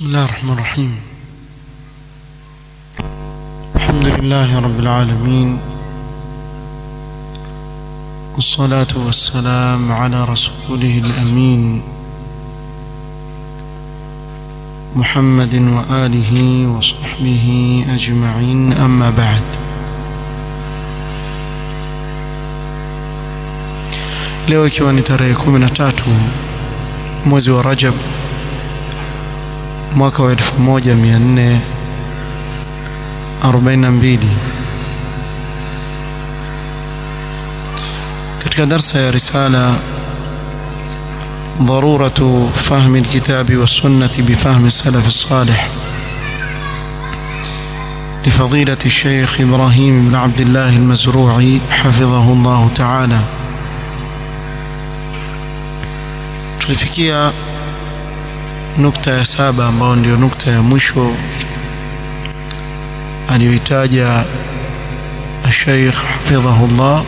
بسم الله الرحمن الرحيم الحمد لله رب العالمين والصلاة والسلام على رسوله الأمين محمد وآله وصحبه أجمعين أما بعد leo ikiwa ni tarehe 13 mwezi wa Rajab mwaka wa 1442 katika darsa ya risala ضرورة فهم الكتاب والسنة بفهم السلف الصالح لفضيلة الشيخ إبراهيم بن عبد الله المزروعي حفظه الله تعالى tulifikia nukta ya saba ambayo ndio nukta ya mwisho aliyoitaja الشيخ حفظه الله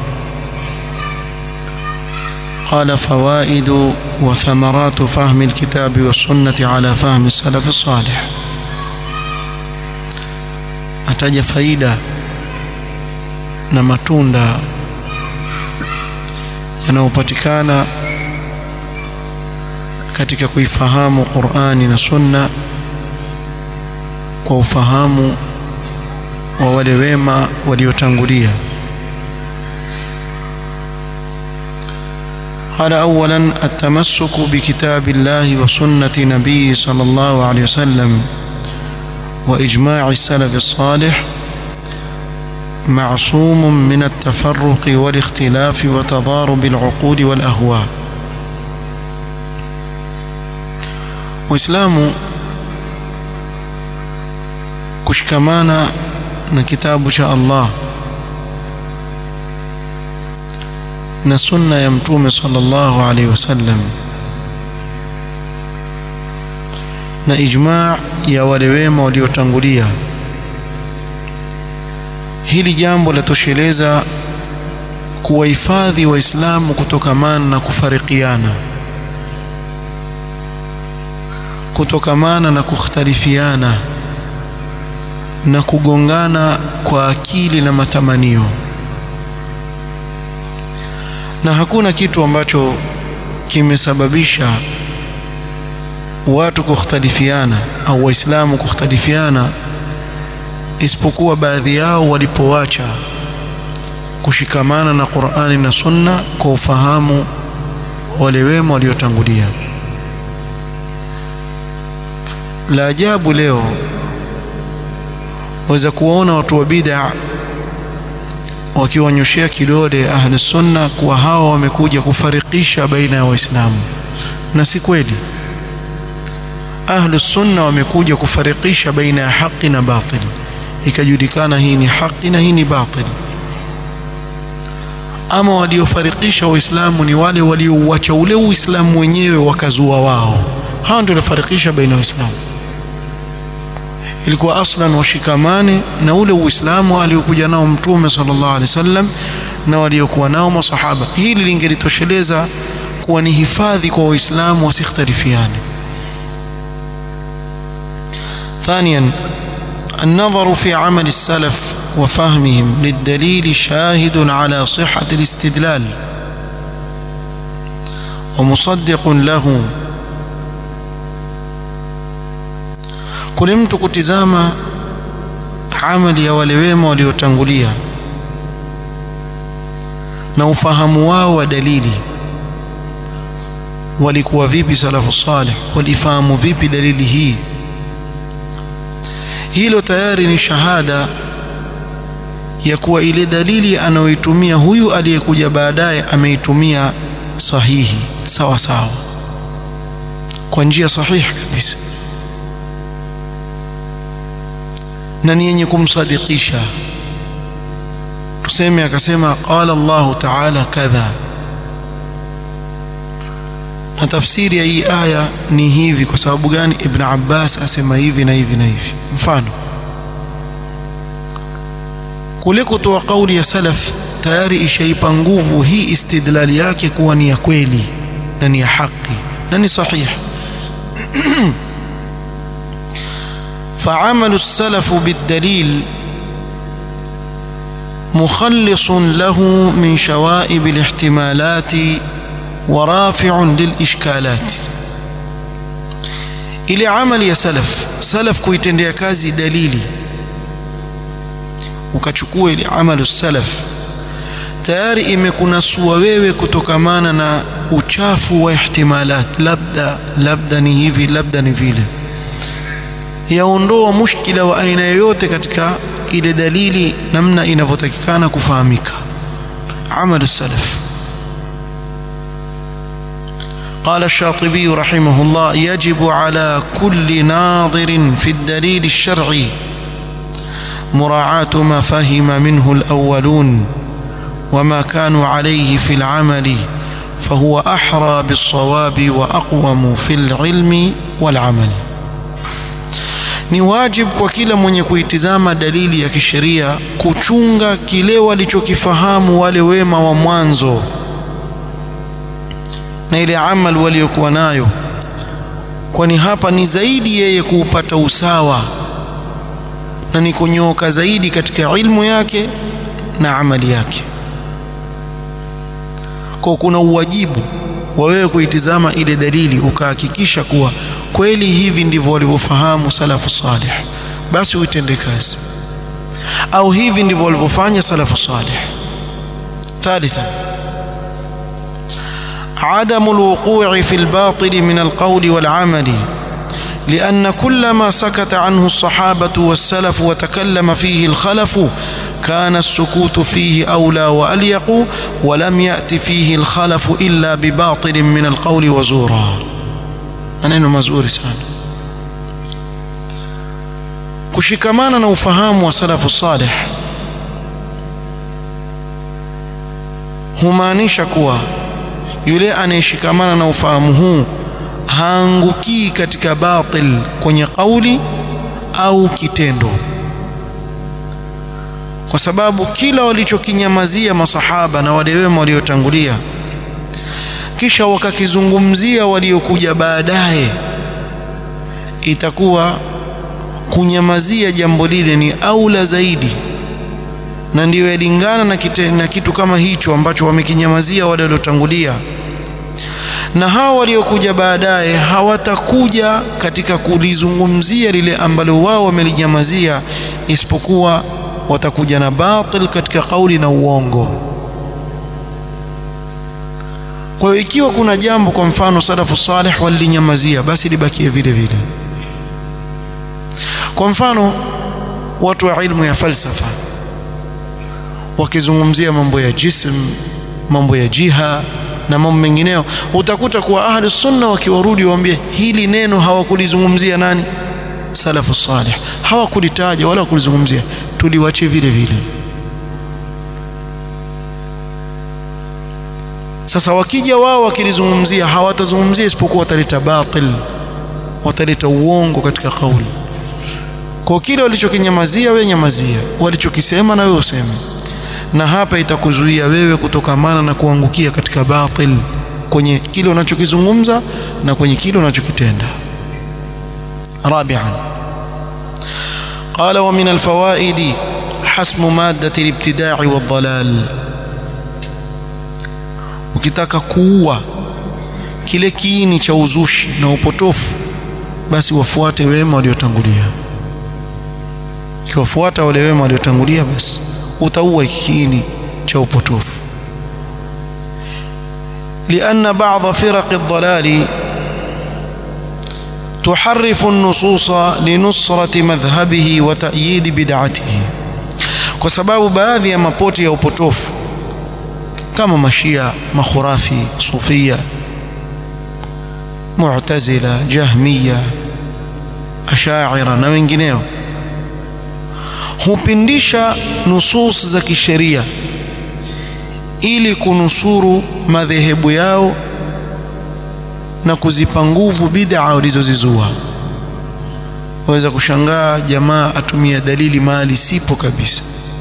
قال فوائد وثمرات فهم الكتاب والسنة على فهم السلف الصالح ataja faida na matunda yanayopatikana katika kuifahamu Qur'ani na Sunna kwa ufahamu wa wale wema waliotangulia قال أولا التمسك بكتاب الله وسنة نبيه صلى الله عليه وسلم وإجماع السلف الصالح معصوم من التفرق والاختلاف وتضارب العقول والأهواء Uislamu kushikamana na kitabu cha Allah na sunna ya mtume sallallahu alaihi wasallam na ijma' ya wale wema waliotangulia hili jambo latosheleza kuwahifadhi waislamu kutokamana na kufarikiana kutokamana na kukhtalifiana na kugongana kwa akili na matamanio na hakuna kitu ambacho kimesababisha watu kukhtalifiana au waislamu kukhtalifiana isipokuwa baadhi yao walipoacha kushikamana na Qur'ani na Sunna kwa ufahamu wale wema waliotangulia la ajabu leo waweza kuwaona watu wa bid'a wakiwanyoshea kidole ahli sunna kuwa hawa wamekuja kufarikisha baina ya waislamu na si kweli ahli sunna wamekuja kufarikisha baina ya haki na batili ikajulikana hii ni haki na hii ni batili ama waliofarikisha waislamu ni wale waliouacha ule uislamu wenyewe wakazua wao hawa ndio walifarikisha baina ya waislamu ilikuwa aslan washikamane na ule uislamu aliokuja nao mtume sallallahu alaihi wasallam na waliokuwa nao masahaba hili lingelitosheleza kuwa ni hifadhi kwa waislamu wasikhtalifiane ثانيا النظر في عمل السلف وفهمهم للدليل شاهد على صحة الاستدلال ومصدق له kule mtu kutizama amali ya wale wema waliotangulia na ufahamu wao wa dalili walikuwa vipi salafu salih walifahamu vipi dalili hii hilo tayari ni shahada ya kuwa ile dalili anayoitumia huyu aliyekuja baadaye ameitumia sahihi sawa sawa kwa njia sahihi kabisa na ni yenye kumsadikisha tuseme akasema qala Allahu ta'ala kadha na tafsiri ya hii aya ni hivi kwa sababu gani Ibn Abbas asema hivi na hivi na hivi mfano kule kutoa kauli ya salaf tayari ishaipa nguvu hii istidlali yake kuwa ni ya kweli na ni ya haki na ni sahihi فعمل السلف بالدليل مخلص له من شوائب الاحتمالات ورافع للإشكالات ile amali ya salaf salaf kuitendea kazi dalili ukachukua ile amalu salaf tayari imekunasua wewe kutokamana na uchafu wa ihtimalat labda labda ni hivi labda ni vile yaondoa mushkila wa aina yoyote katika ile dalili namna inavyotakikana kufahamika amalu salaf قال الشاطبي رحمه الله يجب على كل ناظر في الدليل الشرعي مراعاة ما فهم منه الأولون وما كانوا عليه في العمل فهو أحرى بالصواب وأقوم في العلم والعمل ni wajib kwa kila mwenye kuitizama dalili ya kisheria kuchunga kile walichokifahamu wale wema wa mwanzo na ile amal waliokuwa nayo kwani hapa ni zaidi yeye kuupata usawa na ni kunyooka zaidi katika ilmu yake na amali yake kwa kuna uwajibu wa wewe kuitizama ile dalili ukahakikisha kuwa kweli hivi ndivyo walivyofahamu salafu salih basi uitende kazi au hivi ndivyo walivyofanya salafu salih thalitha عدم الوقوع في الباطل من القول والعمل لأن كل ما سكت عنه الصحابة والسلف وتكلم فيه الخلف كان السكوت فيه أولى وأليق ولم يأت فيه الخلف إلا بباطل من القول وزورا maneno mazuri sana kushikamana na ufahamu wa salafu salih humaanisha kuwa yule anayeshikamana na ufahamu huu haangukii katika batil kwenye kauli au kitendo kwa sababu kila walichokinyamazia masahaba na wale wema waliotangulia kisha wakakizungumzia waliokuja baadaye itakuwa kunyamazia jambo lile ni aula zaidi na ndiyo yalingana na, kite, na kitu kama hicho ambacho wamekinyamazia wale waliotangulia na hawa waliokuja baadaye hawatakuja katika kulizungumzia lile ambalo wao wamelinyamazia isipokuwa watakuja na batil katika kauli na uongo kwa hiyo ikiwa kuna jambo kwa mfano salafu salih walilinyamazia basi libakie vile vile kwa mfano watu wa ilmu ya falsafa wakizungumzia mambo ya jism mambo ya jiha na mambo mengineyo utakuta kuwa ahli sunna wakiwarudi waambie hili neno hawakulizungumzia nani salafu salih hawakulitaja wala kulizungumzia tuliwache vile vile sasa wakija wao wakilizungumzia hawatazungumzia isipokuwa wataleta batil wataleta uongo katika kauli kwa kile walichokinyamazia wewe nyamazia walichokisema na wewe useme na hapa itakuzuia wewe kutokamana na kuangukia katika batil kwenye kile unachokizungumza na kwenye kile unachokitenda رابعا قال ومن الفوائد حسم مادة الابتداع والضلال ukitaka kuua kile kiini cha uzushi na upotofu basi wafuate wema waliotangulia ukiwafuata wale wema waliotangulia basi utaua kiini cha upotofu لأن بعض فرق الضلال تحرف النصوص لنصرة مذهبه وتأييد بدعته kwa sababu baadhi ya mapoti ya upotofu kama mashia makhurafi sufia mu'tazila jahmiya ashaira na wengineo hupindisha nusus za kisheria ili kunusuru madhehebu yao na kuzipa nguvu bid'a walizozizua waweza kushangaa jamaa atumia dalili mahali sipo kabisa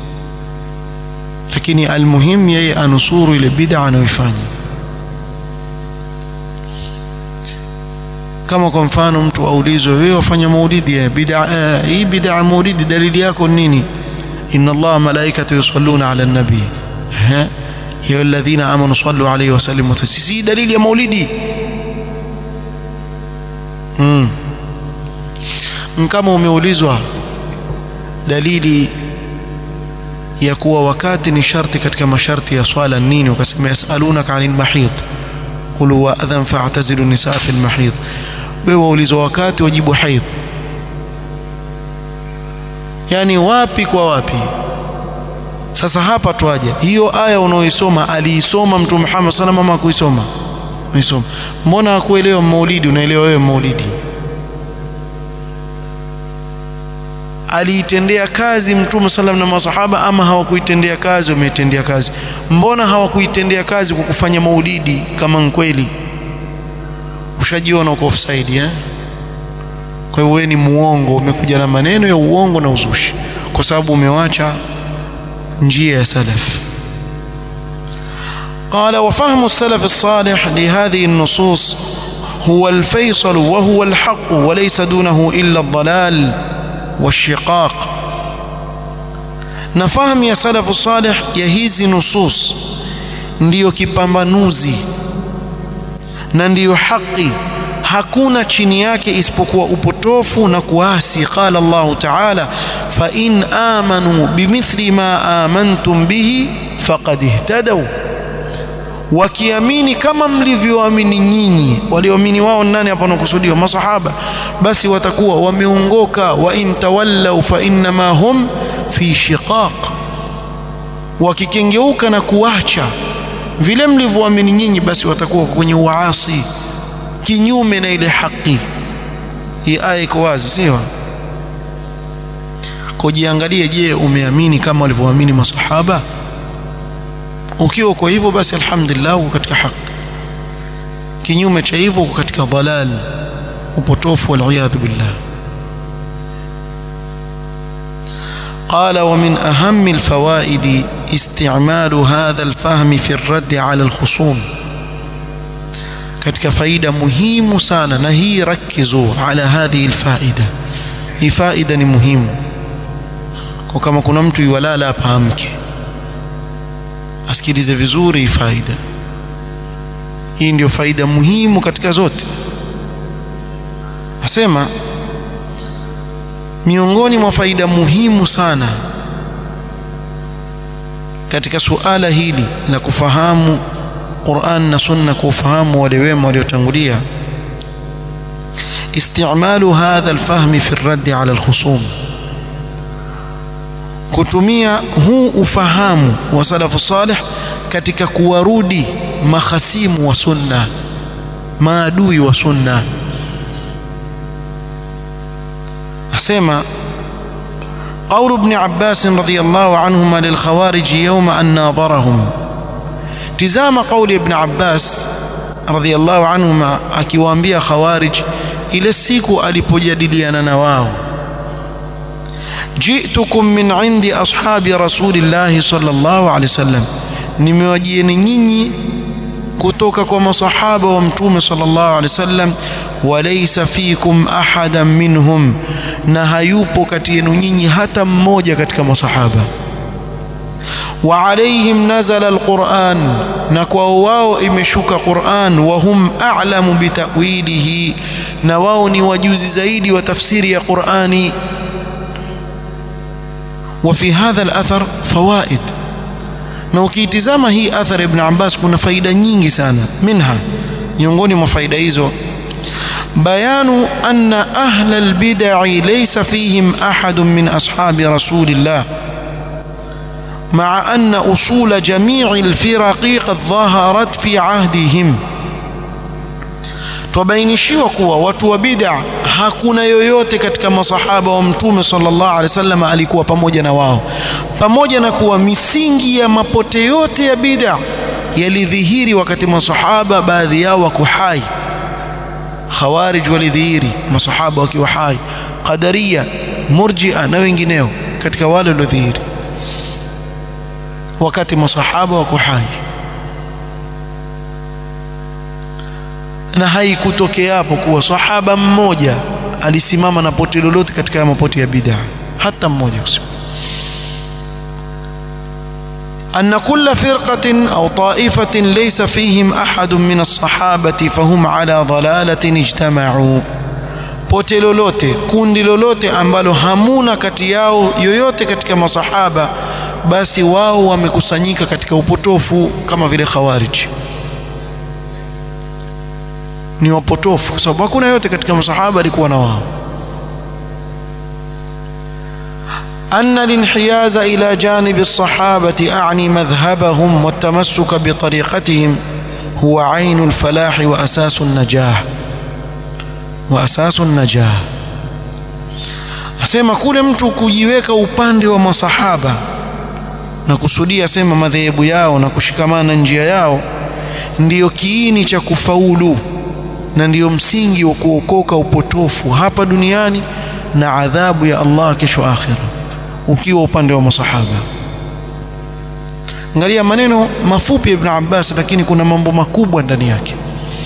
lakini almuhim yeye anusuru ile bid'a anayoifanya kama kwa mfano mtu aulizwe wewe wafanya maulidi ya bid'a eh, hii bid'a maulidi dalili yako nini inna allaha malaikatu yusalluna ala nabi ha ya alladhina amanu sallu alayhi wa sallimu taslima dalili ya maulidi mm. kama umeulizwa dalili ya kuwa wakati ni sharti katika masharti ya swala nini ukasema yasalunaka anil mahidh qul huwa adhan fa'tazilu nisaa fil mahidh wewe waulizwa wakati wajibu haidh yani wapi kwa wapi sasa hapa twaje hiyo aya unaoisoma aliisoma mtume Muhammad sallallahu alaihi wasallam kuisoma uisoma mbona hakuelewa maulidi unaelewa wewe maulidi aliitendea kazi mtume sallam na masahaba ama hawakuitendea kazi wameitendea kazi mbona hawakuitendea kazi kwa kufanya maulidi kama kweli ushajiona uko offside eh kwa hiyo wewe ni muongo umekuja na maneno ya uongo na uzushi kwa sababu umewacha njia ya salaf قال وفهم السلف الصالح لهذه النصوص هو الفيصل وهو الحق وليس دونه إلا الضلال والشقاق نفهم يا سلف الصالح ya hizi nusus ndiyo kipambanuzi na ndiyo haki hakuna chini yake isipokuwa upotofu na kuasi qala Allah ta'ala fa in amanu bimithli ma amantum bihi faqad ihtadaw wakiamini kama mlivyoamini nyinyi walioamini wao nani hapa nakusudiwa masahaba basi watakuwa wameongoka wa in tawallaw fa innama hum fi shiqaq wakikengeuka na kuacha vile mlivyoamini nyinyi basi watakuwa kwenye uasi kinyume na ile haki hii aya iko wazi sio kujiangalie je umeamini kama walivyoamini masahaba ukiwa kwa hivyo basi alhamdulillah uko katika haki kinyume cha hivyo uko katika dhalal upotofu waliyadhu billah قال ومن أهم الفوائد استعمال هذا الفهم في الرد على الخصوم katika faida muhimu sana na hii rakizu ala hadhihi alfaida hii faida ni muhimu kwa kama kuna mtu yuwalala hapa amke asikilize vizuri hii faida hii ndio faida muhimu katika zote asema miongoni mwa faida muhimu sana katika suala hili la kufahamu Qur'an na Sunna kwa ufahamu wale wema waliotangulia استعمال هذا الفهم في الرد على الخصوم kutumia huu ufahamu wa salafu salih katika kuwarudi mahasimu wa sunna maadui wa sunna asema قول ابن عباس رضي الله عنهما للخوارج يوم أن ناظرهم تزام قول ابن عباس رضي الله عنهما akiwaambia khawarij ile siku alipojadiliana na wao جئتكم من عند أصحاب رسول الله صلى الله عليه وسلم nimewajieni nyinyi kutoka kwa masahaba wa mtume sallallahu alaihi wasallam walaysa fikum ahadan minhum na hayupo kati yenu nyinyi hata mmoja katika masahaba wa alaihim nazala alquran na kwa wao imeshuka quran wa hum a'lamu bitawilihi na wao ni wajuzi zaidi wa tafsiri ya qurani وفي هذا الأثر فوائد na ukiitizama hii athar ibn Abbas kuna faida nyingi sana minha miongoni mwa faida hizo bayanu anna ahla albid'i laysa fihim ahad min ashabi rasulillah مع أن أصول جميع الفرق قد ظهرت في عهدهم twabainishiwa kuwa watu wa bid'a hakuna yoyote katika masahaba wa mtume sallallahu alaihi wasallam alikuwa pamoja na wao pamoja na kuwa misingi ya mapote yote ya bid'a yalidhihiri wakati masahaba baadhi yao wako hai khawarij walidhihiri masahaba wakiwa hai qadaria murji'a na wengineo katika wale waliodhihiri wakati masahaba wako hai na haikutokea hapo kuwa sahaba mmoja alisimama na poti lolote katika ya mapoti ya bid'a hata mmoja kusema أن كل فرقة أو طائفة ليس فيهم أحد من الصحابة فهم على ضلالة اجتمعوا pote lolote kundi lolote ambalo hamuna kati yao yoyote katika masahaba basi wao wamekusanyika katika upotofu kama vile khawarij ni wapotofu kwa sababu hakuna yote katika masahaba alikuwa na wao أن الانحياز إلى جانب الصحابة أعني مذهبهم والتمسك بطريقتهم هو عين الفلاح وأساس النجاح وأساس النجاح asema kule mtu kujiweka upande wa masahaba na kusudia sema madhehebu yao na kushikamana njia yao ndiyo kiini cha kufaulu na ndiyo msingi wa kuokoka upotofu hapa duniani na adhabu ya Allah kesho akhira ukiwa upande wa masahaba angalia maneno mafupi ya Ibn Abbas lakini kuna mambo makubwa ndani yake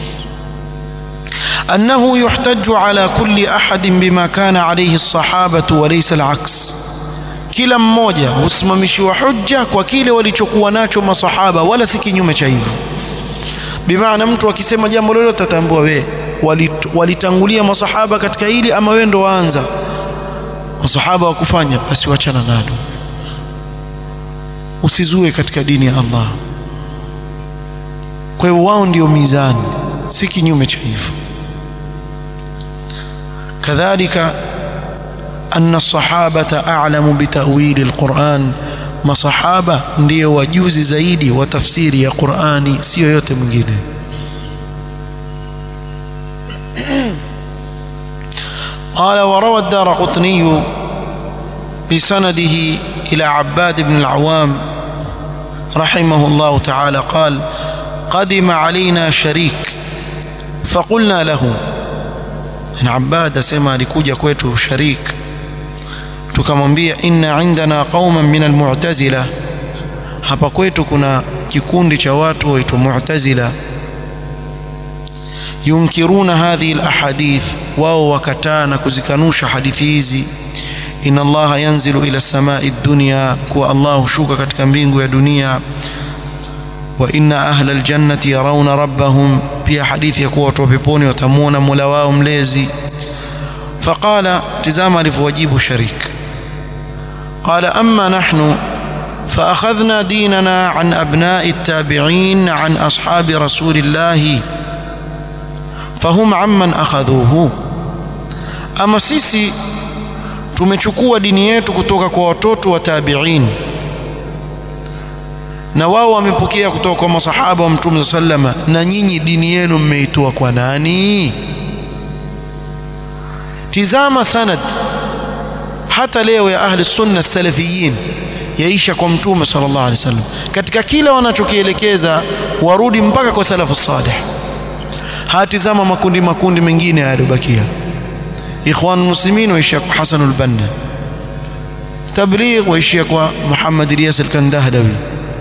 أنه يحتج على كل أحد بما كان عليه الصحابة وليس العكس kila mmoja husimamishiwa hujja kwa kile walichokuwa nacho masahaba wala si kinyume cha hivyo bimaana mtu akisema jambo lolote atambua we walitangulia masahaba katika hili ama wewe ndo waanza masahaba wakufanya basi wachana nalo usizue katika dini ya Allah kwa hiyo wao ndio mizani si kinyume cha hivyo kadhalika أن الصحابة أعلم بتأويل القرآن masahaba ndio wajuzi zaidi wa tafsiri ya Qur'ani sio yote mwingine قال وروى الدار قطني بسنده إلى عباد بن العوام رحمه الله تعالى قال قدم علينا شريك فقلنا له يعني عباد سما لكوجا كويتو شريك tukamwambia inna indana qauman min almu'tazila hapa kwetu kuna kikundi cha watu waitwa mu'tazila yunkiruna hadhihi alahadith wao wakataa na kuzikanusha hadithi hizi inna allaha yanzilu ila samai dunya kuwa allah hushuka katika mbingu ya dunia wa inna ahla aljannati yarawna rabbahum pia hadithi ya kuwa watu wa peponi watamuona mola wao mlezi faqala tizama alivyowajibu sharika قال أما نحن فأخذنا ديننا عن أبناء التابعين عن أصحاب رسول الله فهم عمن أخذوه أما سيسي tumechukua dini yetu kutoka kwa watoto wa tabi'in na wao wamepokea kutoka kwa masahaba wa mtume sallama na nyinyi dini yenu mmeitoa kwa nani tizama sanad hata leo ya ahli sunna salafiyin yaisha kwa mtume sallallahu alaihi wasallam katika kila wanachokielekeza warudi mpaka kwa salafu salih hatizama makundi makundi mengine yaliyobakia ikhwan muslimin waishia kwa Hasan al-Banna tabligh waishia kwa Muhammad Ilyas al-Kandahlawi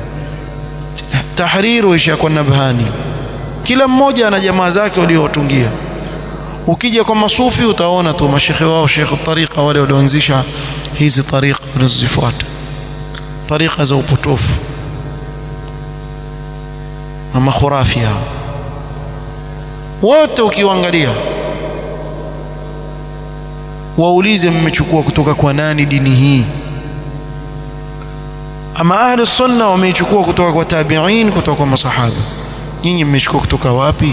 tahrir waishia kwa Nabhani kila mmoja ana jamaa zake waliowatungia ukija kwa masufi utaona tu mashekhe wao shekhe tariqa wale walioanzisha hizi tariqa wanazozifuata tariqa za upotofu na makhurafi hao wote ukiwaangalia waulize mmechukua kutoka kwa nani dini hii ama ahli sunna wameichukua kutoka kwa tabi'in kutoka kwa masahaba nyinyi mmechukua kutoka wapi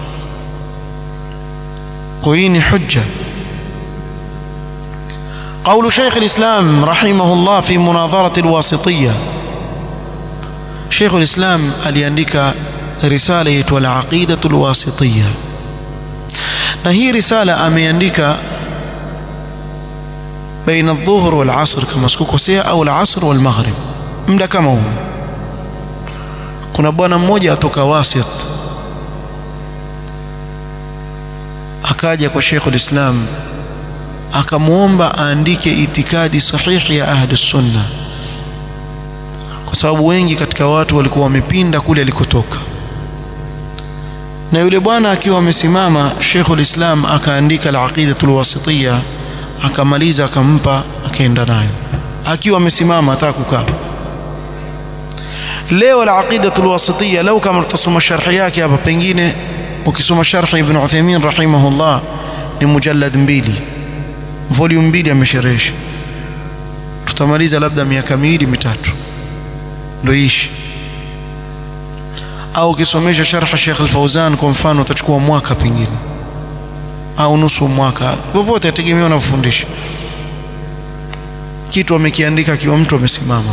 وهي حجة قول شيخ الإسلام رحمه الله في مناظرة الواسطية شيخ الإسلام aliandika risala yaitwa al-aqidatu al-wasitiyya na hii risala ameandika baina adh-dhuhr wal-'asr kama sikukosea au al-'asr wal-maghrib muda kama huu kuna bwana mmoja atoka wasit akaja kwa Sheikhul Islam akamwomba aandike itikadi sahihi ya ahli sunna kwa sababu wengi katika watu walikuwa wamepinda kule alikotoka na yule bwana akiwa amesimama Sheikhul Islam akaandika al-Aqidatul Wasitiyya akamaliza akampa akaenda nayo akiwa amesimama hata kukaa leo al-Aqidatul Wasitiyya lau kama tutasoma sharhi yake hapa pengine ukisoma sharhi Ibn Uthaymeen rahimahullah ni mujallad mbili volume mbili amesherehesha tutamaliza labda miaka miwili mitatu ndio ishi au ukisomesha sharha Sheikh Al-Fauzan kwa mfano utachukua mwaka pengine au nusu mwaka vyovyote ategemea unavyofundisha kitu amekiandika akiwa mtu amesimama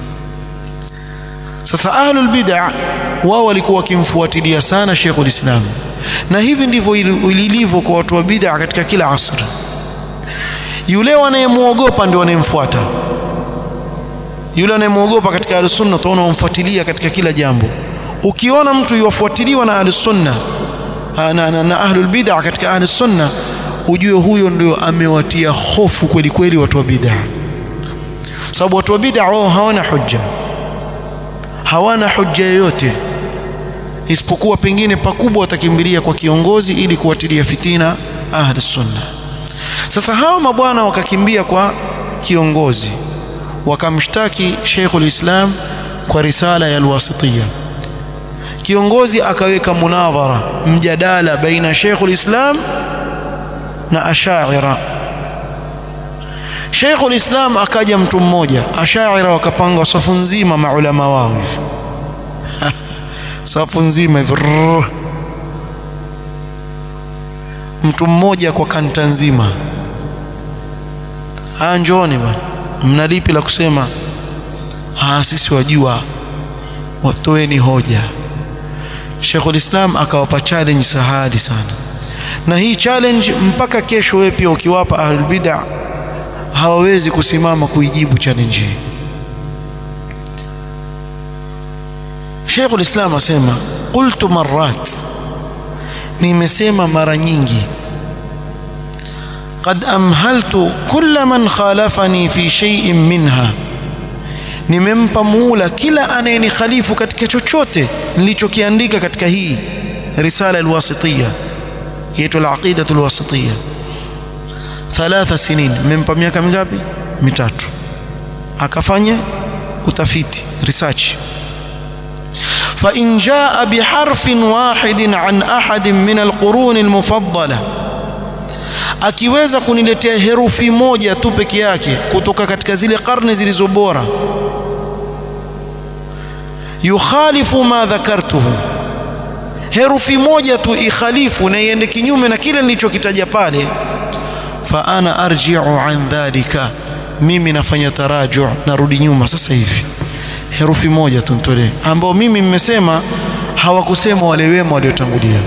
sasa ahlul bid'ah wao walikuwa wakimfuatilia sana Sheikhul Islam na hivi ndivyo ilivyo kwa watu wa bid'ah katika kila asri yule wanayemuogopa ndio wanayemfuata yule anayemwogopa katika ahlus-sunna utaona wamfuatilia katika kila jambo ukiona mtu yuwafuatiliwa na ahlus-sunna na, na, na ahlul bid'ah katika ahlus-sunna ujue huyo ndio amewatia hofu kweli kweli watu wa bid'ah sababu watu wa bid'ah wao hawana hujja hawana hujja yoyote isipokuwa pengine pakubwa watakimbilia kwa kiongozi ili kuwatilia fitina ahlus-sunna sasa hawa mabwana wakakimbia kwa kiongozi wakamshtaki Sheikhul Islam kwa risala ya Al-Wasitiyya kiongozi akaweka munadhara mjadala baina Sheikhul Islam na Ash'ira Sheikhul Islam akaja mtu mmoja Ash'ira wakapanga safu nzima maulama wao hivi safu nzima hivi mtu mmoja kwa kanta nzima anjoni bwana mna lipi la kusema ah sisi wajua watoeni hoja Sheikhul Islam akawapa challenge sahali sana na hii challenge mpaka kesho wewe pia ukiwapa ahlul bid'ah hawawezi kusimama kuijibu challenge hii Sheikhul Islam asema qultu marrat nimesema mara nyingi قد أمهلت كل من خالفني في شيء منها nimempa muula kila anayenikhalifu katika chochote nilichokiandika katika hii risala alwasitiyya yetu alaqidatu alwasitiyya thalatha sinin nimempa miaka mingapi mitatu akafanya utafiti research fa in jaa biharfin wahidin an ahadin min alqurun almufaddala akiweza kuniletea herufi moja tu peke yake kutoka katika zile karne zilizo bora yukhalifu ma dhakartuhu herufi moja tu ikhalifu na iende kinyume na kile nilichokitaja pale fa ana arji'u an dhalika mimi nafanya taraju narudi nyuma sasa hivi herufi moja tu nitolee ambao mimi mmesema hawakusema wale wema waliotangulia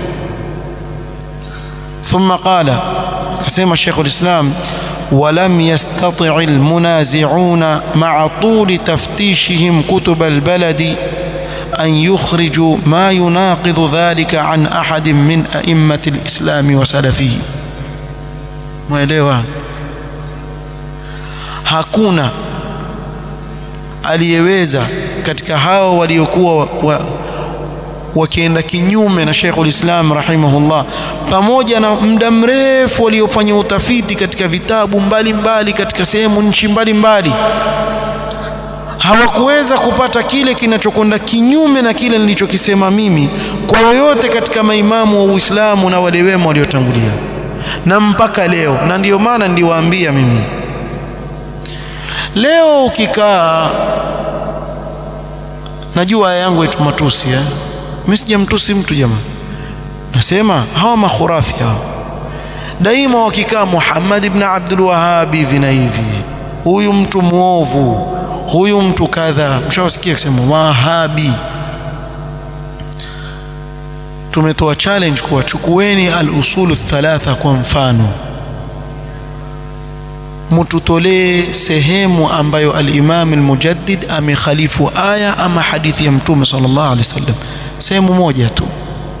thumma qala akasema Sheikhul Islam ولم يستطع المنازعون مع طول تفتيشهم كتب البلد أن يخرجوا ما يناقض ذلك عن أحد من أئمة الإسلام وسلفه mwelewa hakuna aliyeweza katika hao waliokuwa wa, wakienda kinyume na Sheikhul Islam rahimahullah pamoja na muda mrefu waliofanya utafiti katika vitabu mbalimbali mbali, katika sehemu nchi mbalimbali hawakuweza kupata kile kinachokwenda kinyume na kile nilichokisema mimi kwa yoyote katika maimamu wa Uislamu na wale wema waliotangulia na mpaka leo na ndiyo maana ndiwaambia mimi leo ukikaa najua aya yangu yetu matusi eh? mimi sijamtusi mtu jamaa nasema hawa makhurafi hao daima wakikaa Muhammad ibn Abdul Wahhab hivi na hivi huyu mtu muovu huyu mtu kadha mshawasikia kusema wahabi tumetoa challenge kuwa chukueni al-usulu thalatha kwa mfano mututolee sehemu ambayo al-Imam al-Mujaddid amekhalifu aya ama hadithi ya Mtume sallallahu alaihi wasallam sehemu moja tu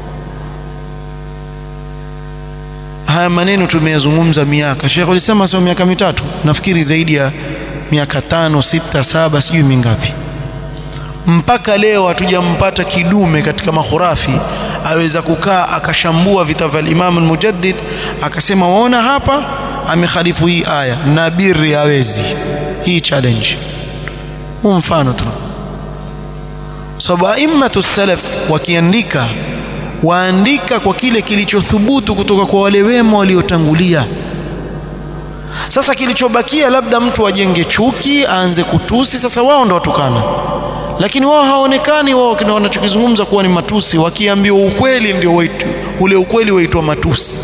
haya maneno tumeyazungumza miaka Sheikh alisema sio miaka mitatu nafikiri zaidi ya miaka tano sita saba sijui mingapi mpaka leo hatujampata kidume katika makhurafi aweza kukaa akashambua vita vya Imam al-Mujaddid akasema waona hapa amekhalifu hii aya na birri hawezi hii challenge huu mfano tu sababu aimmatu salaf wakiandika waandika kwa kile kilichothubutu kutoka kwa wale wema waliotangulia sasa kilichobakia labda mtu ajenge chuki aanze kutusi sasa wao ndo watukana lakini wao haonekani wao kina wanachokizungumza kuwa ni matusi wakiambiwa ukweli ndio waitu, ule ukweli waitwa matusi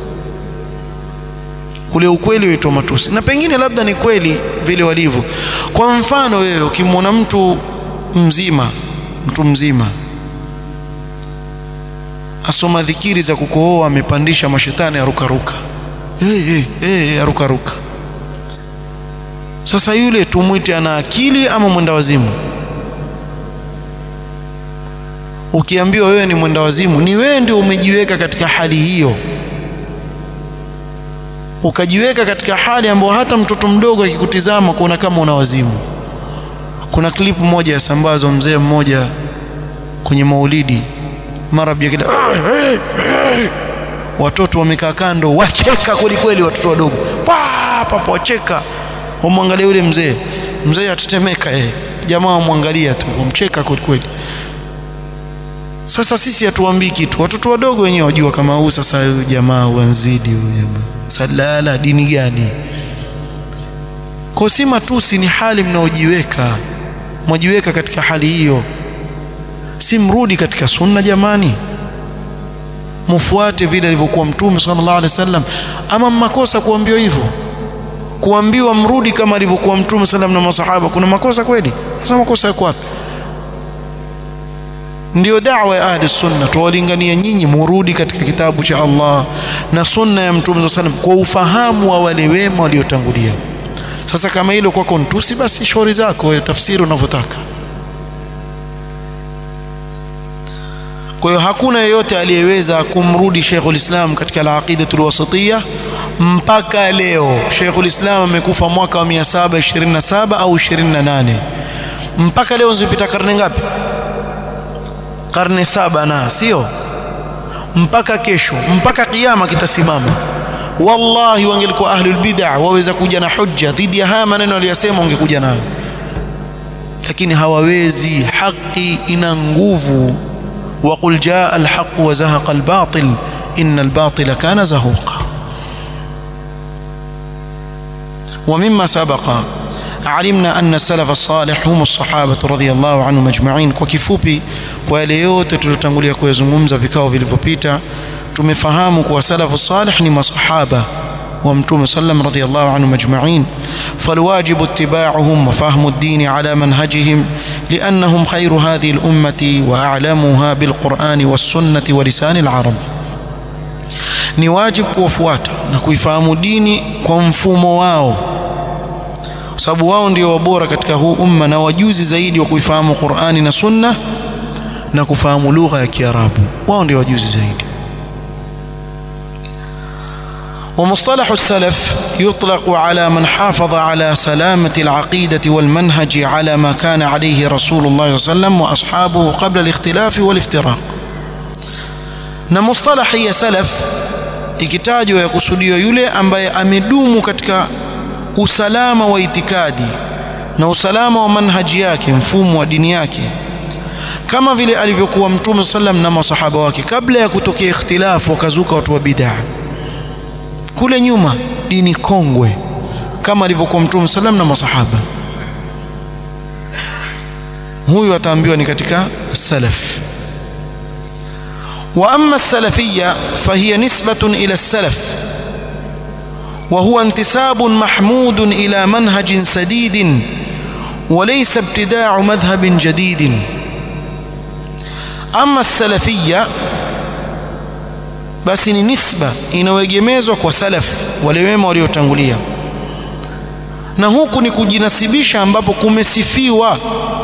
ule ukweli waitwa matusi na pengine labda ni kweli vile walivyo kwa mfano wewe ukimwona mtu mzima mtu mzima asoma dhikiri za kukohoa amepandisha mashetani arukaruka hey, hey, hey, arukaruka sasa yule tumwite ana akili ama mwenda wazimu ukiambiwa wewe ni mwenda wazimu ni wewe ndio umejiweka katika hali hiyo ukajiweka katika hali ambayo hata mtoto mdogo akikutizama kuona kama una wazimu kuna klipu moja yasambazwa mzee mmoja kwenye maulidi mara bjakida watoto wamekaa kando wacheka kweli kweli watoto wadogo papa wacheka wamwangalia yule mzee mzee atetemeka eh jamaa wamwangalia tu wamcheka kweli kweli sasa sisi hatuambii kitu watoto wadogo wenyewe wajua kama huu sasa huyu jamaa wanzidi huyu jamaa salala dini gani kwa si matusi ni hali mnaojiweka mwajiweka katika hali hiyo si mrudi katika sunna jamani mufuate vile alivyokuwa mtume sallallahu alaihi wasallam ama makosa kuambiwa hivyo kuambiwa mrudi kama alivyokuwa mtume sallam na masahaba kuna makosa kweli sasa makosa yako wapi ndio da'wa ya ahli sunna tuwalingania nyinyi murudi katika kitabu cha Allah na sunna ya mtume sallam kwa ufahamu wa wale wema waliotangulia sasa kama hilo kwako ntusi basi shauri zako tafsiri unavyotaka kwa hiyo hakuna yeyote aliyeweza kumrudi Sheikhul Islam katika al-aqidatul wasatiyya mpaka leo Sheikhul Islam amekufa mwaka wa 727 au 28 mpaka leo zimepita karne ngapi karne saba na sio mpaka kesho mpaka kiyama kitasimama wallahi wangelikuwa ahlul bid'ah waweza kuja na hujja dhidi ya haya maneno aliyosema ungekuja nayo lakini hawawezi haki ina nguvu وقل جاء الحق وزهق الباطل إن الباطل كان زهوقا ومما سبق علمنا أن السلف الصالح هم الصحابة رضي الله عنهم أجمعين kwa kifupi kwa yale yote tuliyotangulia kuyazungumza vikao vilivyopita tumefahamu kuwa salafu salih ni masahaba wa mtume sallam radhiyallahu anhum ajma'in falwajibu ittiba'uhum wa fahmu ad-din ala manhajihim li'annahum khayru hadhihi al-ummati wa a'lamuha bil-Qur'ani was-sunnati wa lisan al-arab ni wajibu kuwafuata na kuifahamu dini kwa mfumo wao sababu wao ndio wabora katika huu umma na wajuzi zaidi wa kuifahamu Qur'ani na Sunna na kufahamu lugha ya Kiarabu wao ndio wajuzi zaidi ومصطلح السلف يطلق على من حافظ على سلامة العقيدة والمنهج على ما كان عليه رسول الله صلى الله عليه وسلم وأصحابه قبل الاختلاف والافتراق na mustalahi ya salaf ikitajwa ya kusudio yule ambaye amedumu katika usalama wa itikadi na usalama wa manhaji yake mfumo wa dini yake kama vile alivyokuwa mtume sallam na masahaba wake kabla ya kutokea ikhtilafu wakazuka watu wa bid'ah kule nyuma dini kongwe kama alivyokuwa mtume sallam na masahaba huyu ataambiwa ni katika salaf واما السلفيه فهي نسبه الى السلف وهو انتساب محمود الى منهج سديد وليس ابتداع مذهب جديد اما السلفيه basi ni nisba inayoegemezwa kwa salaf wale wema waliotangulia na huku ni kujinasibisha ambapo kumesifiwa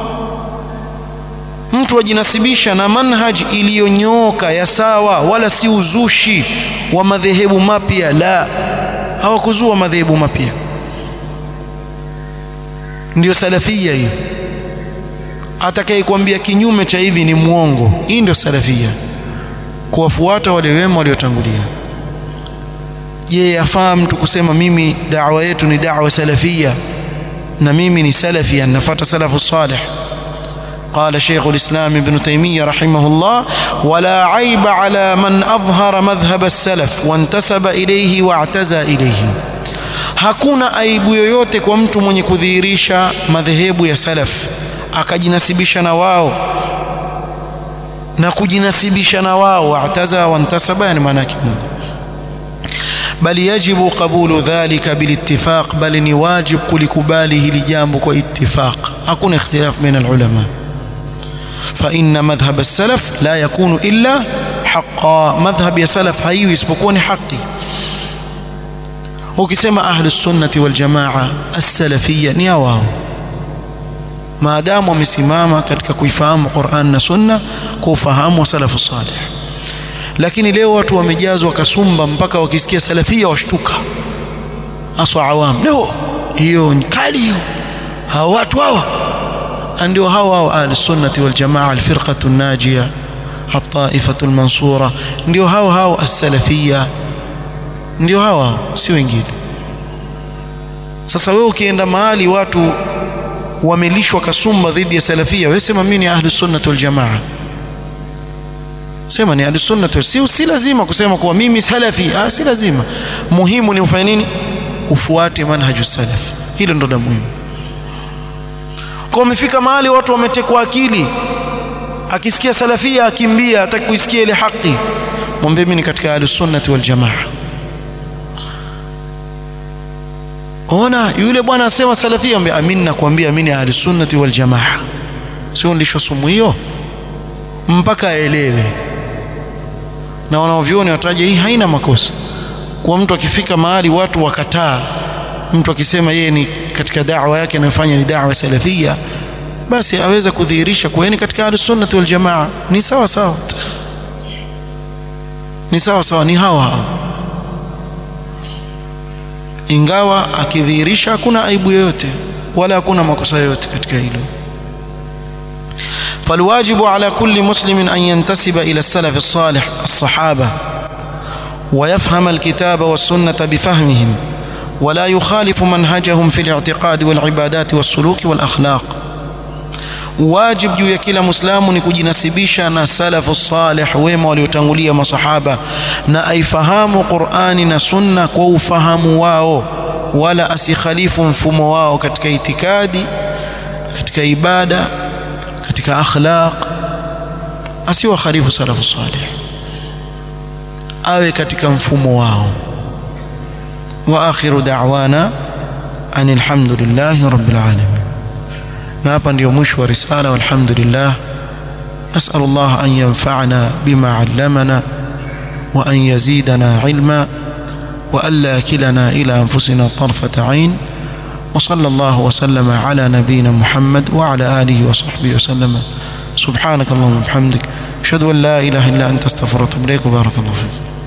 mtu ajinasibisha na manhaj iliyonyooka ya sawa wala si uzushi wa madhehebu mapya la hawakuzua madhehebu mapya ndio salafia hiyo atakayekwambia kinyume cha hivi ni mwongo hii ndio salafia kuwafuata wale wema waliotangulia je yafaa mtu kusema mimi da'wa yetu ni da'wa salafia na mimi ni salafia nafuata salafu salih قال شيخ الإسلام ابن تيمية رحمه الله ولا عيب على من أظهر مذهب السلف وانتسب إليه واعتزى إليه hakuna aibu yoyote kwa mtu mwenye kudhihirisha madhehebu ya salaf akajinasibisha na wao na kujinasibisha na wao wa'taza wantasaba yani maana yake bali yajibu qabulu dhalika bilittifaq bali ni wajib kulikubali hili jambo kwa ittifaq hakuna ikhtilaf baina alulama fa inna madhhab as-salaf la yakunu illa haqqan madhhab ya salaf haiwi isipokuwa ni haki ukisema ahli sunnati wal jamaa as-salafiyya ni wao maadamu wamesimama katika kuifahamu Qur'an na Sunna kwa ufahamu wa salafu salih lakini leo watu wamejazwa kasumba mpaka wakisikia salafia washtuka aswa awam leo hiyo ni kali hiyo hawa watu hawa ndio hawa hawa ahli sunnati wal jamaa alfirqatu najia الطائفة المنصورة ndio hao hao as-salafia ndio hawa si wengine sasa wewe ukienda mahali watu wamelishwa kasumba dhidi ya salafia wewe sema mimi ni ahli sunnah wal jamaa sema ni ahli sunnah si si lazima kusema kuwa mimi salafi ah si lazima muhimu ni ufanye nini ufuate manhaju salaf hilo ndo la muhimu kwa umefika mahali watu wametekwa akili akisikia salafia akimbia hataki kuisikia ile haki mwambie mimi ni katika ahli sunnah wal jamaa ona yule bwana asema salafia ambaye amini nakwambia mimi ahli sunnati wal jamaa sio ndisho sumu hiyo mpaka aelewe na wanaovioni wataje hii haina makosa kwa mtu akifika mahali watu wakataa mtu akisema yeye ni katika da'wa yake anayofanya ni da'wa salafia basi aweza kudhihirisha kuwa ni katika ahli sunnati wal jamaa ni sawa sawa ni sawa sawa ni hawa hawa ingawa akidhihirisha hakuna aibu yoyote wala hakuna makosa yoyote katika hilo فالواجب على كل مسلم أن ينتسب إلى السلف الصالح الصحابة ويفهم الكتاب والسنة بفهمهم ولا يخالف منهجهم في الاعتقاد والعبادات والسلوك والأخلاق واجب juu ya kila muislamu ni kujinasibisha na salafu salih wema waliotangulia masahaba na aifahamu Qur'ani na Sunna kwa ufahamu wao wala asikhalifu mfumo wao katika itikadi katika ibada katika akhlaq asiwa khalifu salafu salih awe katika mfumo wao wa akhiru da'wana anil hamdulillahi rabbil alamin na hapa ndio mwisho wa risala walhamdulillah نسأل الله أن ينفعنا بما علمنا وأن يزيدنا علما وألا كلنا إلى أنفسنا طرفة عين وصلى الله وسلم على نبينا محمد وعلى آله وصحبه وسلم سبحانك اللهم وبحمدك أشهد أن لا إله إلا أنت استغفرك وأتوب إليك وبارك الله فيك